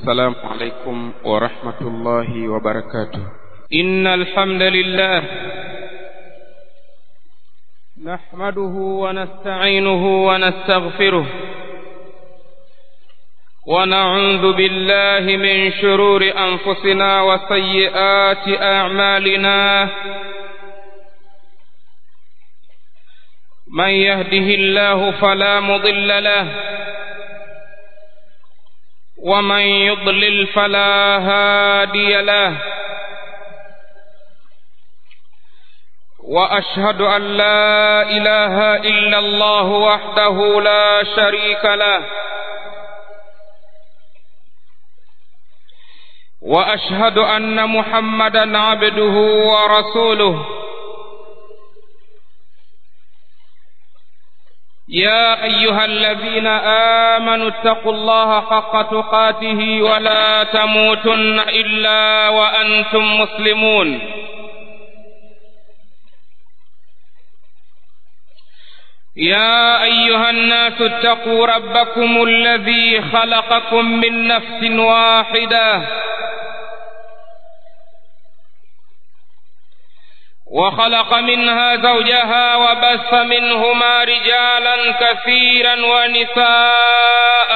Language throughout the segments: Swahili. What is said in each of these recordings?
السلام عليكم ورحمة الله وبركاته إن الحمد لله نحمده ونستعينه ونستغفره ونعوذ بالله من شرور أنفسنا وسيئات أعمالنا من يهده الله فلا مضل له ومن يضلل فلا هادي له واشهد ان لا اله الا الله وحده لا شريك له واشهد ان محمدا عبده ورسوله يا ايها الذين امنوا اتقوا الله حق تقاته ولا تموتن الا وانتم مسلمون يا ايها الناس اتقوا ربكم الذي خلقكم من نفس واحده وخلق منها زوجها وبث منهما رجالا كثيرا ونساء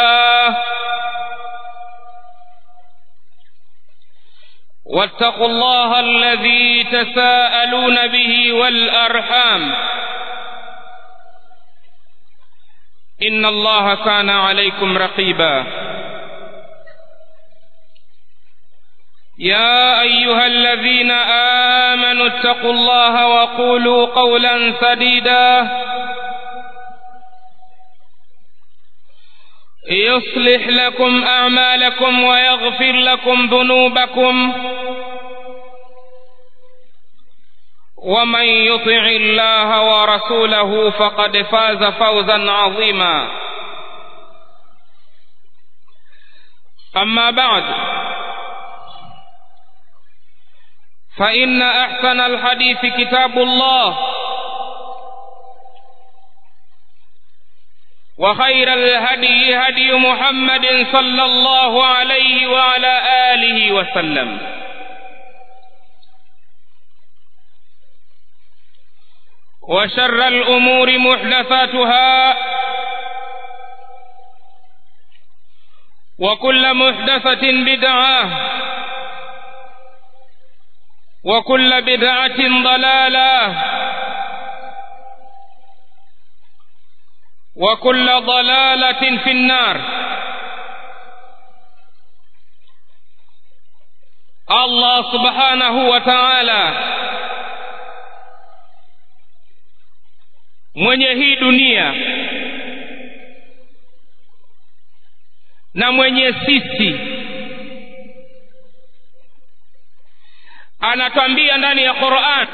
واتقوا الله الذي تساءلون به والارحام ان الله كان عليكم رقيبا يا ايها الذين امنوا اتقوا الله وقولوا قولا سديدا يصلح لكم اعمالكم ويغفر لكم ذنوبكم ومن يطع الله ورسوله فقد فاز فوزا عظيما اما بعد فإن أحسن الحديث كتاب الله وخير الهدي هدي محمد صلى الله عليه وعلى آله وسلم وشر الأمور محدثاتها وكل محدثة بدعة وكل بدعة ضلالة وكل ضلالة في النار الله سبحانه وتعالى mwenye hii dunia na mwenye sisi anatwambia ndani ya Qur'an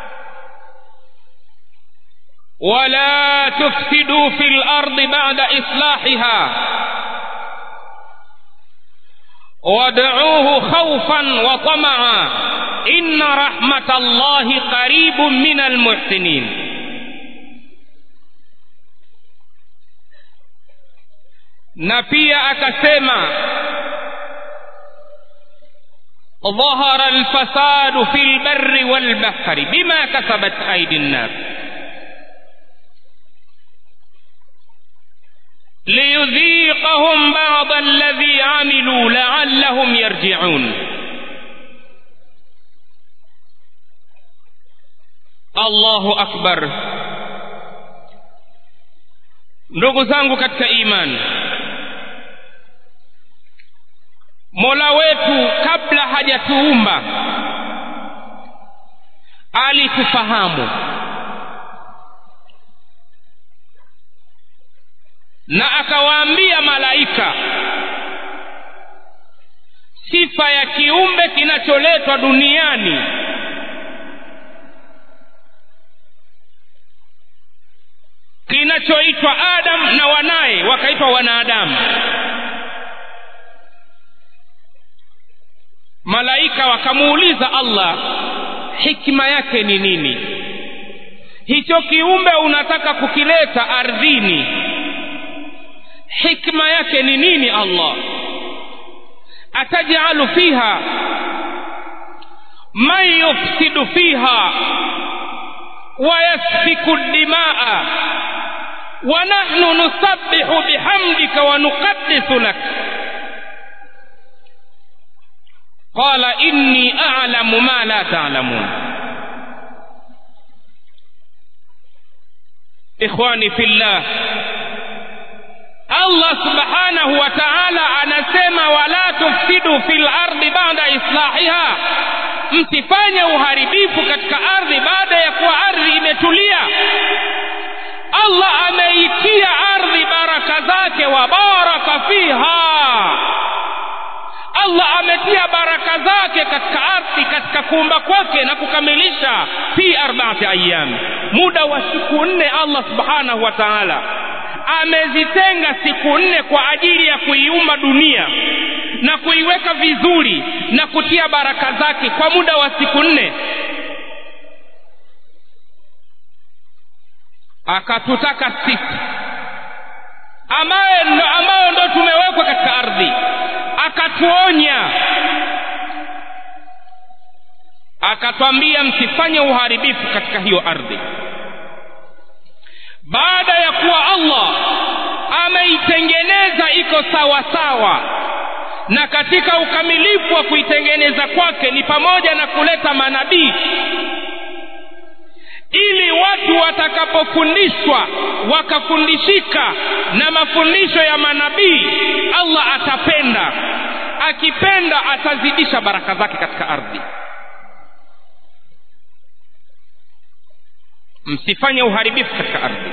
wala tufsidu fil ardi ba'da islahiha wad'uuhu khawfan wa tama'a inna rahmatallahi qaribun minal muhsinin na pia akasema ظهر الفساد في البر والبحر بما كسبت أيدي الناس ليذيقهم بعض الذي عملوا لعلهم يرجعون الله أكبر ndugu zangu katika imani mola wetu kabla hajatuumba alitufahamu na akawaambia malaika sifa ya kiumbe kinacholetwa duniani kinachoitwa adam na wanaye wakaitwa wanadamu malaika wakamuuliza allah hikma yake ni nini hicho kiumbe unataka kukileta ardhini hikma yake ni nini allah atajalu fiha man yufsidu fiha ويسفك الدماء ونحن نسبح بحمدك ونقدس لك قال إني أعلم ما لا تعلمون إخواني في الله Allah subhanahu wa ta'ala anasema wala tufsidu fil ardi ba'da islahiha msifanye uharibifu katika ardhi baada ya kuwa ardhi imetulia Allah ameitia ardhi baraka zake wa baraka fiha Allah ametia baraka zake katika ardhi katika kuumba kwake na kukamilisha fi arbaati ayyam muda wa siku nne Allah subhanahu wa ta'ala amezitenga siku nne kwa ajili ya kuiumba dunia na kuiweka vizuri na kutia baraka zake kwa muda wa siku nne akatutaka sisi ambaye ambayo ndo tumewekwa katika ardhi akatuonya akatwambia msifanye uharibifu katika hiyo ardhi baada ya kuwa Allah ameitengeneza iko sawa sawa na katika ukamilifu wa kuitengeneza kwake ni pamoja na kuleta manabii ili watu watakapofundishwa wakafundishika na mafundisho ya manabii Allah atapenda akipenda atazidisha baraka zake katika ardhi msifanye uharibifu katika ardhi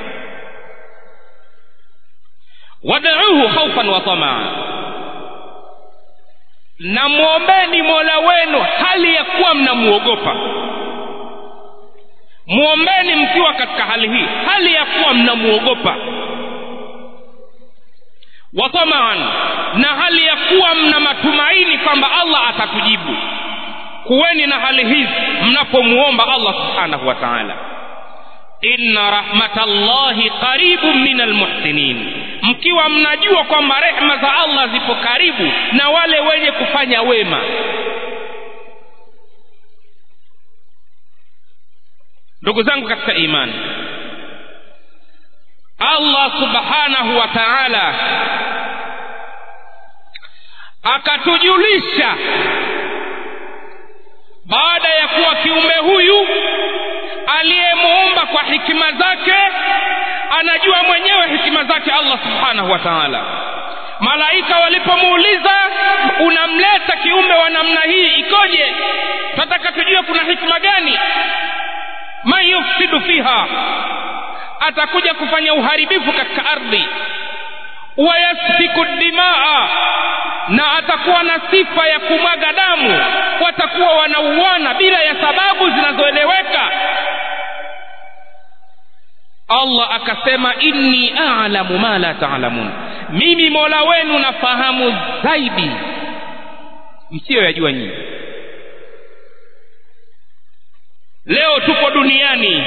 wad'uhu khawfan wa tamaa na mwombeni mola wenu hali ya kuwa mnamuogopa mwombeni mkiwa katika hali hii hali ya kuwa mnamuogopa watamaan na hali ya kuwa mna matumaini kwamba allah atatujibu kuweni na hali hizi mnapomuomba allah subhanahu wa taala inna rahmatallahi qaribun min almuhsinin mkiwa mnajua kwamba rehma za allah zipo karibu na wale wenye kufanya wema ndugu zangu katika imani allah subhanahu wa taala akatujulisha baada ya kuwa kiumbe huyu aliyemuumba kwa hikima zake anajua mwenyewe hikima zake allah subhanahu wa taala malaika walipomuuliza unamleta kiumbe wa namna hii ikoje tunataka tujue kuna hikma gani man yufsidu fiha atakuja kufanya uharibifu katika ardhi wayasfiku dimaa na atakuwa na sifa ya kumwaga damu watakuwa wanauana bila ya sababu zinazoeleweka allah akasema inni alamu ma la taalamun mimi mola wenu nafahamu zaidi msiyoyajua nyinyi leo tupo duniani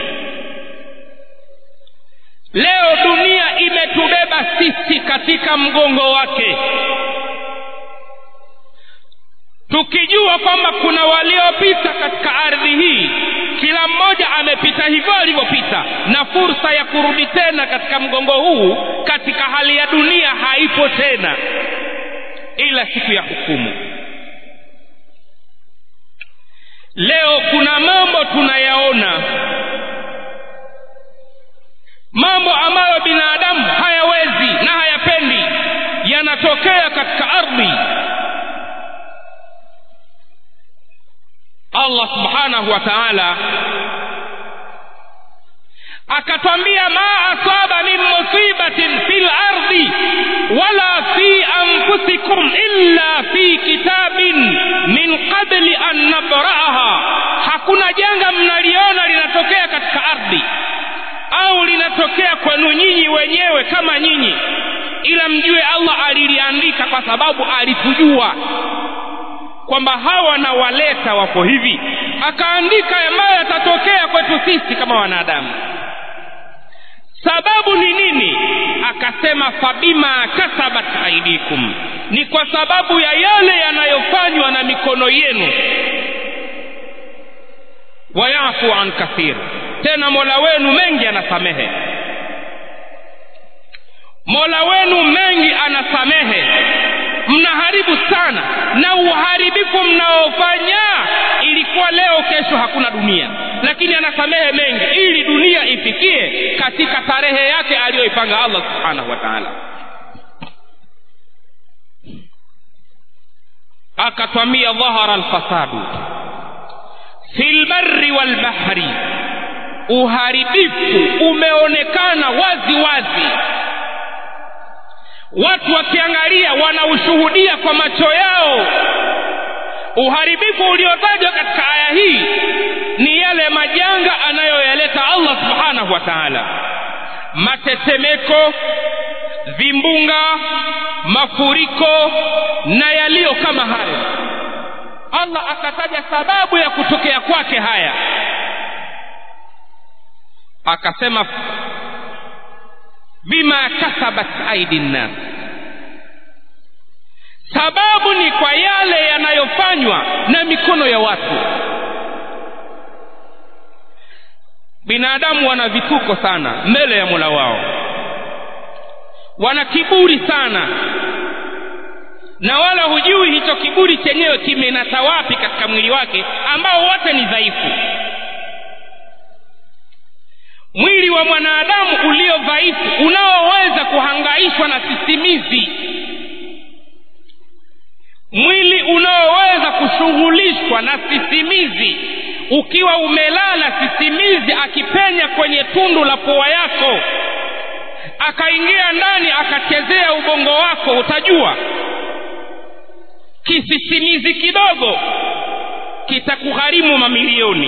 leo dunia imetubeba sisi katika mgongo wake tukijua kwamba kuna waliopita katika ardhi hii kila mmoja amepita hivyo alivyopita na fursa ya kurudi tena katika mgongo huu katika hali ya dunia haipo tena ila siku ya hukumu leo kuna mambo tunayaona mambo ambayo binadamu hayawezi na hayapendi yanatokea katika ardhi allah subhanahu wa taala akatwambia ma asaba min musibatin fi lardi wala fi anfusikum illa fi kitabin min qabli an nabraaha hakuna janga mnaliona linatokea katika ardhi au linatokea kwenu nyinyi wenyewe kama nyinyi ila mjue allah aliliandika kwa sababu alitujua kwamba hawa na waleta wako hivi akaandika ambayo yatatokea kwetu sisi kama wanadamu sababu ni nini akasema fabima kasabat aidikum ni kwa sababu ya yale yanayofanywa na mikono yenu wayafu an kathir tena mola wenu mengi anasamehe mola wenu mengi anasamehe mnaharibu sana na uharibifu mnaofanya ilikuwa leo kesho hakuna dunia lakini anasamehe mengi ili dunia ifikie katika tarehe yake aliyoipanga allah subhanahu wa taala akatwambia dhahara alfasadu fi lbari walbahri uharibifu umeonekana wazi wazi watu wakiangalia wanaushuhudia kwa macho yao uharibifu uliotajwa katika aya hii ni yale majanga anayoyaleta allah subhanahu wa taala matetemeko vimbunga mafuriko na yaliyo kama hayo allah akataja sababu ya kutokea kwake haya akasema bima kasabat aidi nnas sababu ni kwa yale yanayofanywa na mikono ya watu binadamu wana vituko sana mbele ya mola wao wana kiburi sana na wala hujui hicho kiburi chenyewe kimenasa wapi katika mwili wake ambao wote ni dhaifu mwili wa mwanadamu ulio dhaifu unaoweza kuhangaishwa na sisimizi mwili unaoweza kushughulishwa na sisimizi ukiwa umelala sisimizi akipenya kwenye tundu la pua yako akaingia ndani akachezea ubongo wako utajua kisisimizi kidogo kitakugharimu mamilioni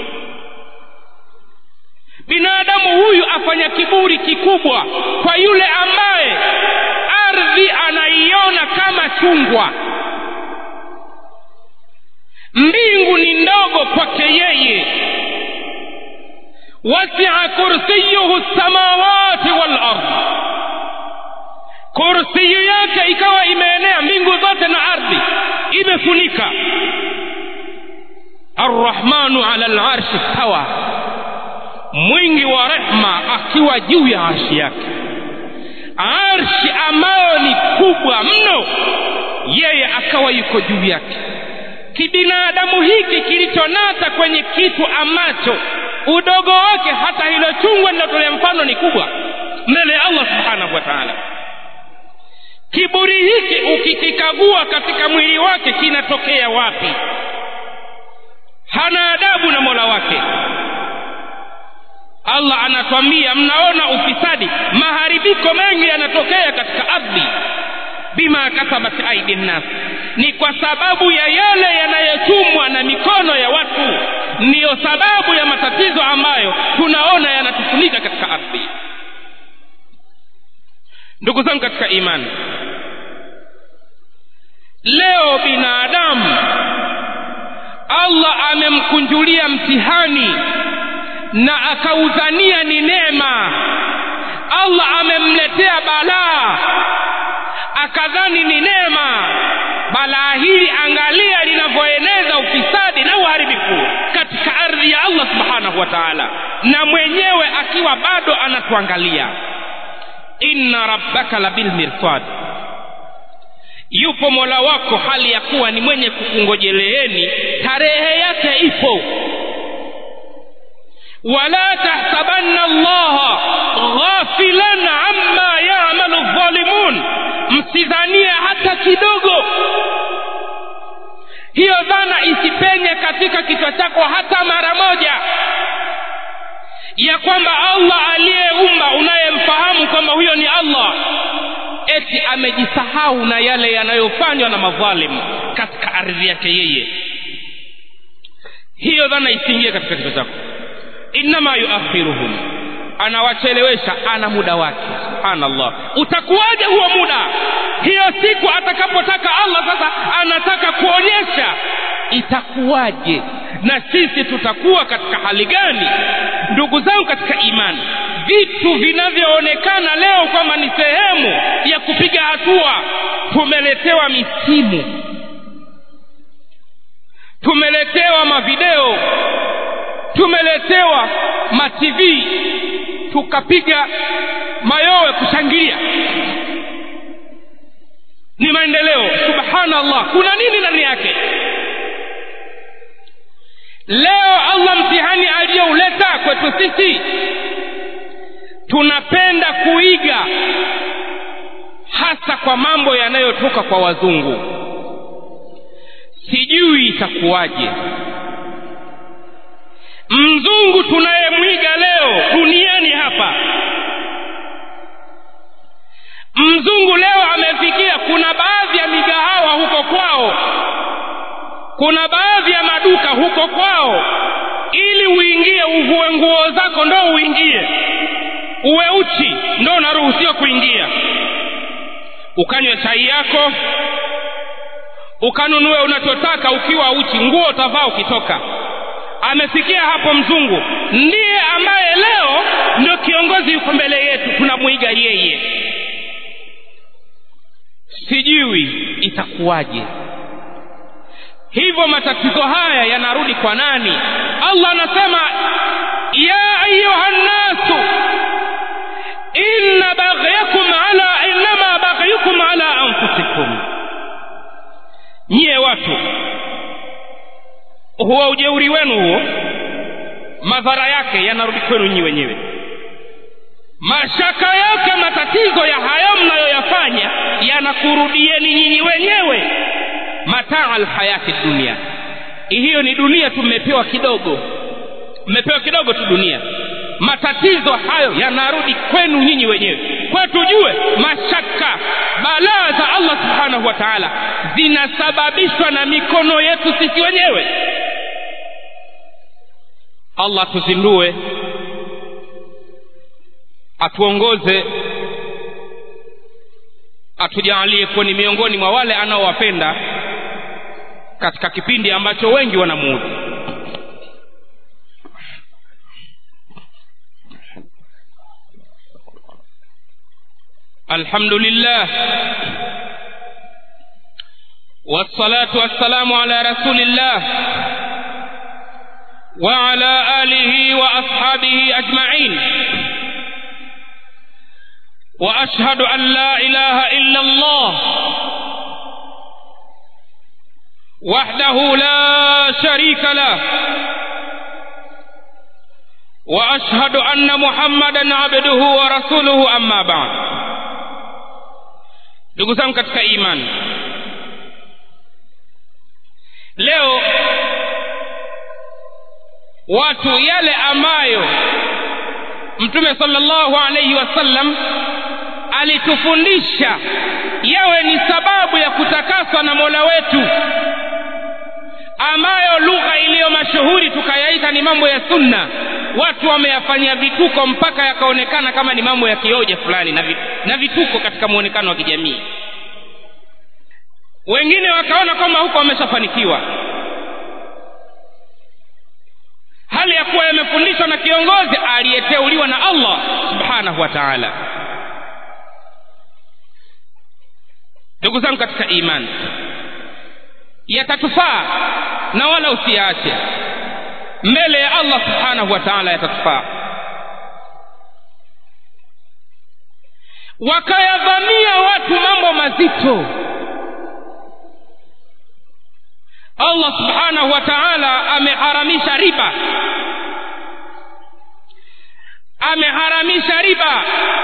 binadamu huyu afanya kiburi kikubwa kwa yule ambaye ardhi anaiona kama chungwa mbingu ni ndogo kwake yeye wasia kursiyuhu samawati walard kursiyu yake ikawa imeenea mbingu zote na ardhi imefunika arrahmanu ala larshi stawa mwingi wa rehma akiwa juu ya arshi yake arshi ambayo ni kubwa mno yeye akawa yuko juu yake kibinadamu hiki kilichonata kwenye kitu ambacho udogo wake hata hilo chungwa linatolea mfano ni kubwa mbele ya allah subhanahu wa taala kiburi hiki ukikikagua katika mwili wake kinatokea wapi hana adabu na mola wake allah anatwambia mnaona ufisadi maharibiko mengi yanatokea katika ardhi bima kasabat aidi nnas ni kwa sababu ya yale yanayochumwa na mikono ya watu ndiyo sababu ya matatizo ambayo tunaona yanatufunika katika ardhi ndugu zangu katika imani leo binadamu allah amemkunjulia mtihani na akaudhania ni neema allah amemletea balaa akadhani ni neema balaa hili angalia linavyoeneza ufisadi na uharibifu katika ardhi ya allah subhanahu wa taala na mwenyewe akiwa bado anatuangalia inna rabbaka labilmirsad yupo mola wako hali ya kuwa ni mwenye kukungojeleeni tarehe yake ipo wala tahsabanna allaha ghafilan amma yamalu dhalimun msidhania hata kidogo hiyo dhana isipenye katika kichwa chako hata mara moja ya kwamba allah aliyeumba unayemfahamu kwamba huyo ni allah eti amejisahau na yale yanayofanywa na madhalimu katika ardhi yake yeye hiyo dhana isiingie katika kichwa chako innama yuakhiruhum anawachelewesha ana muda wake subhanallah utakuwaje huo muda hiyo siku atakapotaka allah sasa anataka kuonyesha itakuwaje na sisi tutakuwa katika hali gani ndugu zangu katika imani vitu vinavyoonekana leo kwamba ni sehemu ya kupiga hatua tumeletewa misimu tumeletewa mavideo tumeletewa matv tukapiga mayowe kushangilia ni maendeleo subhanallah kuna nini ndani yake leo allah mtihani aliyouleta kwetu sisi tunapenda kuiga hasa kwa mambo yanayotoka kwa wazungu sijui itakuwaje mzungu tunayemwiga leo duniani hapa mzungu leo amefikia kuna baadhi ya migahawa huko kwao kuna baadhi ya maduka huko kwao ili uingie uvue nguo zako ndo uingie uwe uchi ndo unaruhusiwa kuingia ukanywe chai yako ukanunue unachotaka ukiwa uchi nguo utavaa ukitoka amefikia hapo mzungu ndiye ambaye leo ndio kiongozi yuko mbele yetu tunamwiga yeye sijui itakuwaje hivyo matatizo haya yanarudi kwa nani allah anasema ya ayuha nnasu inna baghyakum ala innama baghyukum ala anfusikum nyie watu huwa ujeuri wenu huo madhara yake yanarudi kwenu nyi wenyewe mashaka yake matatizo ya hayo mnayoyafanya yanakurudieni nyinyi wenyewe mataa alhayati dunia hiyo ni dunia tumepewa kidogo mmepewa kidogo tu dunia matatizo hayo yanarudi kwenu nyinyi wenyewe kwa tujue mashaka balaa za allah subhanahu wa taala zinasababishwa na mikono yetu sisi wenyewe allah tuzindue atuongoze atujaalie kuwa ni miongoni mwa wale anaowapenda katika kipindi ambacho wengi wanamuudhi الحمد لله والصلاة والسلام على رسول الله وعلى آله وأصحابه أجمعين وأشهد أن لا إله إلا الله وحده لا شريك له وأشهد أن محمدا عبده ورسوله أما بعد ndugu zangu katika imani leo watu yale ambayo mtume sallallahu alaihi wasallam alitufundisha yawe ni sababu ya kutakaswa na mola wetu ambayo lugha iliyo mashuhuri tukayaita ni mambo ya sunna watu wameyafanyia vituko mpaka yakaonekana kama ni mambo ya kioja fulani na, vi, na vituko katika muonekano wa kijamii wengine wakaona kwamba huko wameshafanikiwa hali ya kuwa yamefundishwa na kiongozi aliyeteuliwa na allah subhanahu wa taala ndugu zangu katika imani yatatufaa na wala usiyaache mbele ya allah subhanahu wa taala yatatufaa wakayadhamia watu mambo mazito allah subhanahu wa taala ameharamisha riba ameharamisha riba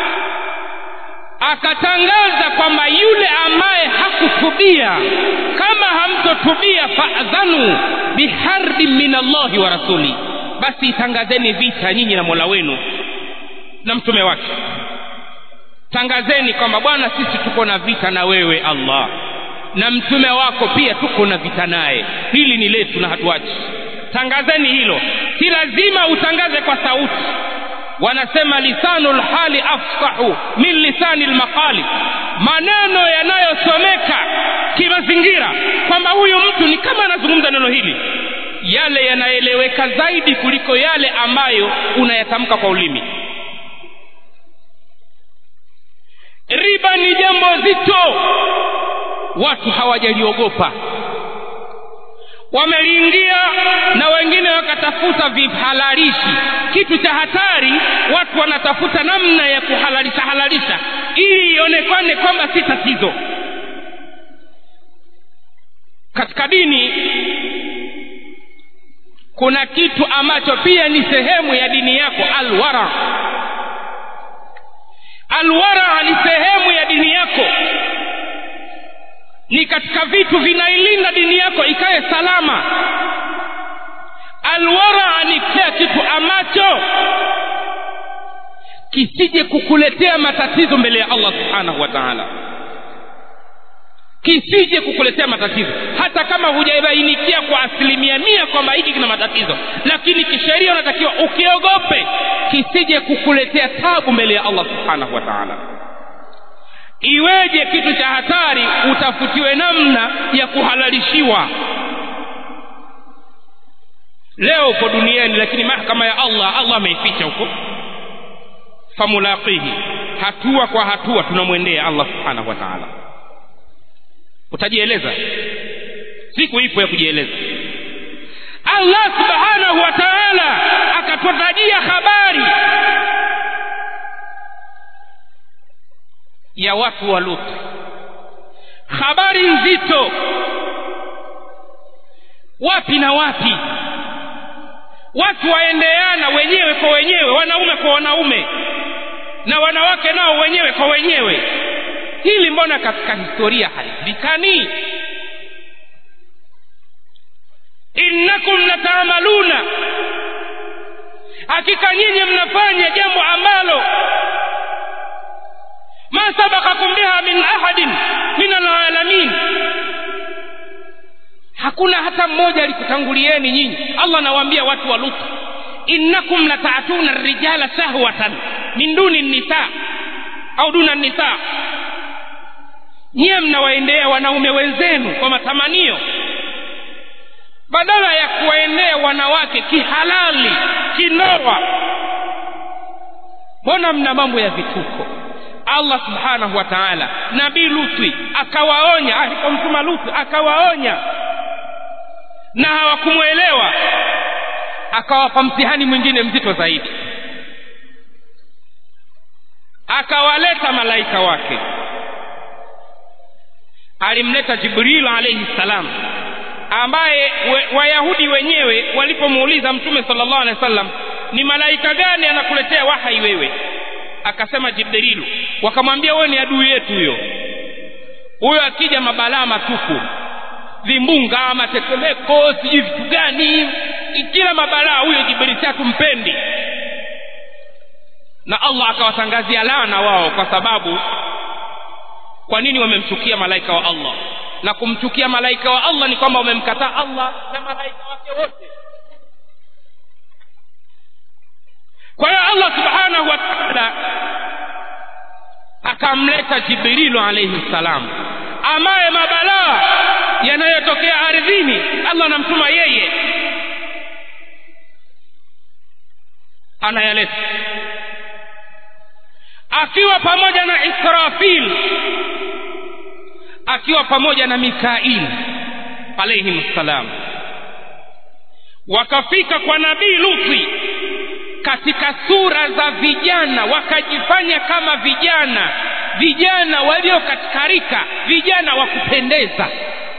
akatangaza kwamba yule ambaye hakutubia kama hamtotubia fadhanu biharbin min allahi wa rasuli basi tangazeni vita nyinyi na mola wenu na mtume wake tangazeni kwamba bwana sisi tuko na vita na wewe allah na mtume wako pia tuko na vita naye hili ni letu na hatuachi tangazeni hilo si lazima utangaze kwa sauti wanasema lisanu lhali afsahu min lisani lmaqali maneno yanayosomeka kimazingira kwamba huyu mtu ni kama anazungumza neno hili yale yanaeleweka zaidi kuliko yale ambayo unayatamka kwa ulimi riba ni jambo zito watu hawajaliogopa wameliingia na wengine wakatafuta vihalalishi kitu cha hatari watu wanatafuta namna ya kuhalalisha halalisha ili ionekane kwamba si tatizo katika dini kuna kitu ambacho pia ni sehemu ya dini yako alwara alwara ni sehemu ya dini yako ni katika vitu vinailinda dini yako ikae salama alwara ni kila kitu ambacho kisije kukuletea matatizo mbele ya allah subhanahu wa taala kisije kukuletea matatizo hata kama hujabainikia kwa asilimia mia kwamba hiki kina matatizo lakini kisheria unatakiwa ukiogope kisije kukuletea tabu mbele ya allah subhanahu wa taala iweje kitu cha hatari utafutiwe namna ya kuhalalishiwa leo uko duniani lakini mahkama ya allah allah ameificha huko famulaqihi hatua kwa hatua tunamwendea allah subhanahu wa taala utajieleza siku ipo ya kujieleza allah subhanahu wa taala akatutajia habari ya watu wa lut habari nzito wapi na wapi watu waendeana wenyewe kwa wenyewe wanaume kwa wanaume na wanawake nao wenyewe kwa wenyewe hili mbona katika historia halijulikani innakum lataamaluna hakika nyinyi mnafanya jambo ambalo ma sabakakum biha min ahadin min alalamin hakuna hata mmoja alikutangulieni nyinyi allah anawaambia watu wa lutu innakum lataatuna rijala sahwatan min duni nisa au duna nisa nyiye mnawaendea wanaume wenzenu kwa matamanio badala ya kuwaendea wanawake kihalali kinoa mbona mna mambo ya vituko allah subhanahu wa taala nabii luti akawaonya alipomtuma luti akawaonya na hawakumwelewa akawapa mtihani mwingine mzito zaidi akawaleta malaika wake alimleta jibril alaihi salam ambaye we, wayahudi wenyewe walipomuuliza mtume sala llahu alehi wa sallam ni malaika gani anakuletea wahai wewe akasema jibrilu wakamwambia wewe ni adui yetu huyo huyo akija mabalaa matupu vimbunga matetemeko sijui vitu gani kila mabalaa huyo jibrili hatumpendi na allah akawatangazia laana wao kwa sababu kwa nini wamemchukia malaika wa allah na kumchukia malaika wa allah ni kwamba wamemkataa allah na malaika wake wote kwa hiyo allah subhanahu wa taala akamleta jibrilu alaihi ssalam ambaye mabalaa yanayotokea ardhini allah anamtuma yeye anayaleta akiwa pamoja na israfil akiwa pamoja na mikail alaihim ssalam wakafika kwa nabii luti katika sura za vijana wakajifanya kama vijana vijana walio katika rika vijana wa kupendeza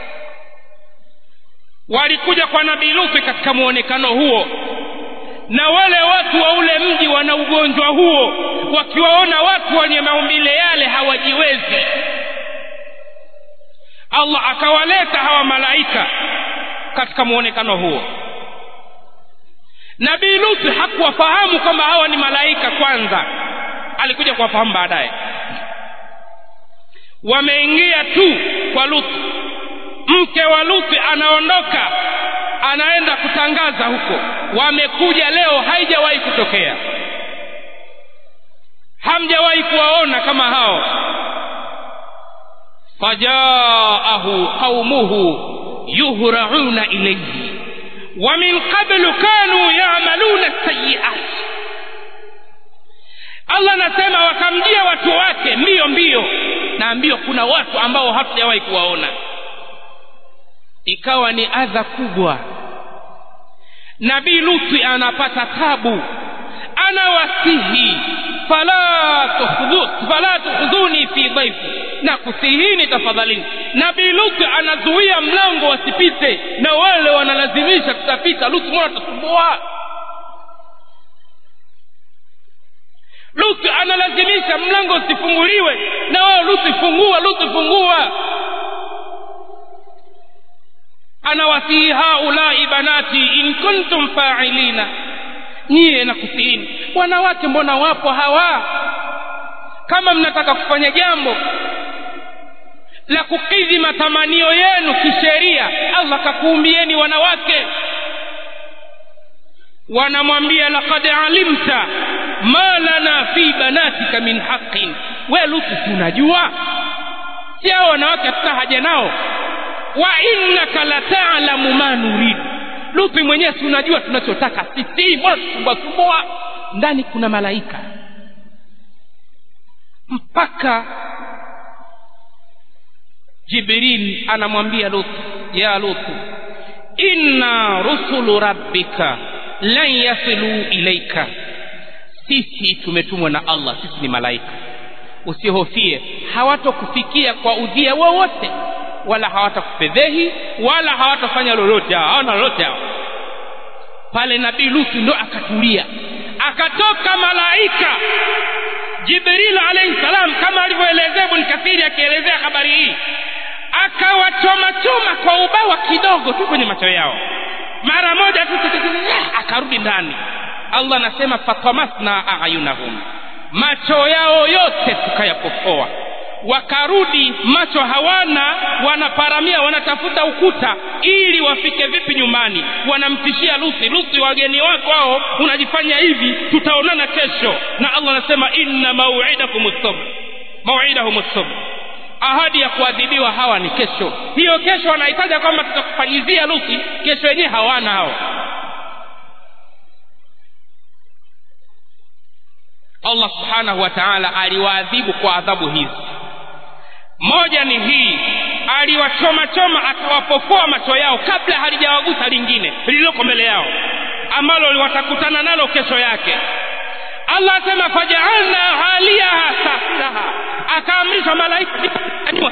walikuja kwa nabii luti katika mwonekano huo na wale watu wa ule mji wana ugonjwa huo wakiwaona watu wenye maumbile yale hawajiwezi allah akawaleta hawa malaika katika mwonekano huo nabii lutu hakuwafahamu kwamba hawa ni malaika kwanza alikuja kuwafahamu baadaye wameingia tu kwa lutu mke wa lutu anaondoka anaenda kutangaza huko wamekuja leo haijawahi kutokea hamjawahi kuwaona kama hao fajaahu qaumuhu yuhrauna ilaihi wa min qablu kanu yamaluna sayiat allah anasema wakamjia watu wake mbio mbio naambiwa kuna watu ambao hatujawahi kuwaona ikawa ni adha kubwa nabii luti anapata tabu anawasihi fala tukhdhu fala tukhdhuni fi dhaifi na kusihini tafadhalini nabii luti anazuia mlango wasipite na wale wanalazimisha tutapita luti mbona tasumbua luti analazimisha mlango usifunguliwe na wao luti fungua luti fungua anawasihi haulai banati in kuntum fa'ilina nyie na kusihini wanawake mbona wapo hawa kama mnataka kufanya jambo la kukidhi matamanio yenu kisheria allah kakuumbieni wanawake wanamwambia laqad alimta ma lana fi banatika min haqin we lutu si unajua si hao wanawake hatuna haja nao wa innaka latalamu ma nuridu lupi mwenyewe si unajua tunachotaka sisi mbona tusumbasumbua ndani kuna malaika mpaka jibril anamwambia lutu ya lutu inna rusulu rabbika lan yasilu ilaika sisi tumetumwa na allah sisi ni malaika usihofie hawatokufikia kwa udhia wowote wala hawatakufedhehi wala hawatafanya lolote hao hawana lolote hao pale nabii lutu ndo akatulia akatoka malaika jibril alaihi salam kama alivyoelezea ibn kathiri akielezea habari hii akawachoma choma kwa ubawa kidogo tu kwenye macho yao mara moja tu akarudi ndani allah anasema fatamasna ayunahum macho yao yote tukayapofoa wakarudi macho hawana wanaparamia wanatafuta ukuta ili wafike vipi nyumbani wanamtishia luthi luthi wageni wako hao unajifanya hivi tutaonana kesho na allah anasema inna mauidakum sabr mauidahum sabr ahadi ya kuadhibiwa hawa ni kesho hiyo kesho wanahitaja kwamba tutakufanyizia luthi kesho yenyewe hawana hao allah subhanahu wa taala aliwaadhibu kwa adhabu hizi moja ni hii aliwachoma choma akawapofoa macho yao kabla halijawagusa lingine lililoko mbele yao ambalo watakutana nalo kesho yake allah asema fajaalna haliyaha safilaha akaamrisha malaika nyanyua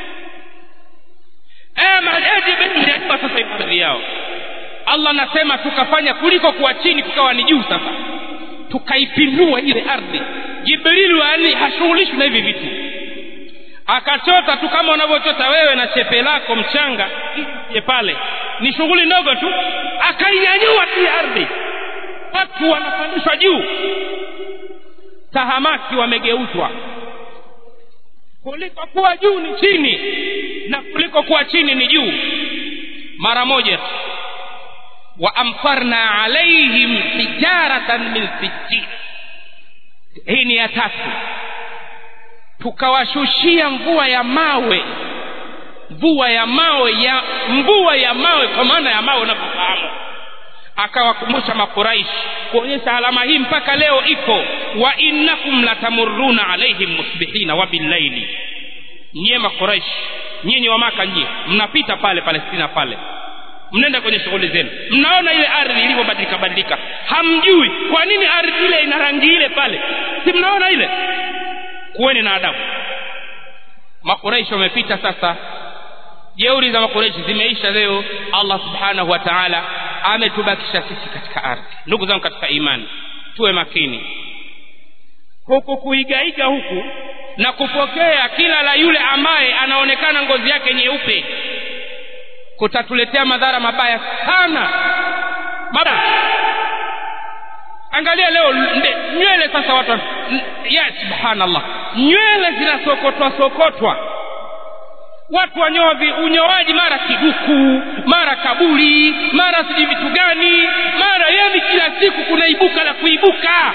jibril sasa ibadhi yao allah anasema tukafanya kuliko kuwa chini kukawa ni juu sasa tukaipindua ile ardhi jibrilu ali hashughulishwi na hivi vitu akachota tu kama unavyochota wewe na chepe lako mchanga je pale ni shughuli ndogo tu akainyanyua hii ardhi watu wanapandishwa juu tahamaki wamegeuzwa kuliko kuwa juu ni chini na kuliko kuwa chini ni juu mara moja tu waamtarna alaihim hijaratan min sijjin hii ni ya tatu tukawashushia mvua ya mawe mvua ya mawe ya mvua ya mawe kwa maana ya mawe unavyofahamu akawakumbusha makuraishi kuonyesha alama hii mpaka leo iko wa innakum latamurruna alaihim musbihina wa billaili nyie makuraishi nyinyi wa maka nyie mnapita pale palestina pale mnaenda kwenye shughuli zenu mnaona ile ardhi ilivyobadilika badilika hamjui kwa nini ardhi ile ina rangi ile pale si mnaona ile kuweni na adabu makuraishi wamepita sasa jeuri za makuraishi zimeisha leo allah subhanahu wa taala ametubakisha sisi katika ardhi ndugu zangu katika imani tuwe makini huku kuigaiga huku na kupokea kila la yule ambaye anaonekana ngozi yake nyeupe kutatuletea madhara mabaya sana mabaya angalia leo nywele sasa watu ya subhanallah nywele zinasokotwa sokotwa watu wanyoa unyoaji mara kiduku mara kaburi mara sijui vitu gani mara yani kila siku kunaibuka la kuibuka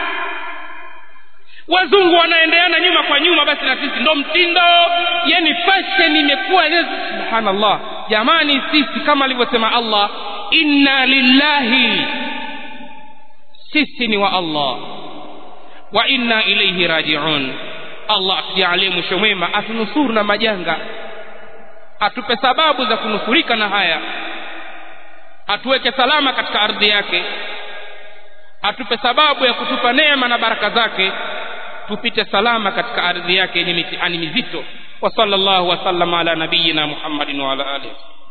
wazungu wanaendeana nyuma kwa nyuma basi na sisi ndo mtindo yani fashion imekuwa subhanallah jamani sisi kama alivyosema allah inna lillahi sisi ni wa allah wa inna ilaihi rajiun allah atujalie mwisho mwema atunusuru na majanga atupe sababu za kunusurika na haya atuweke salama katika ardhi yake atupe sababu ya kutupa neema na baraka zake tupite salama katika ardhi yake yenye mitihani mizito wa sallallahu wasallam ala nabiyina muhammadin wa ala alihi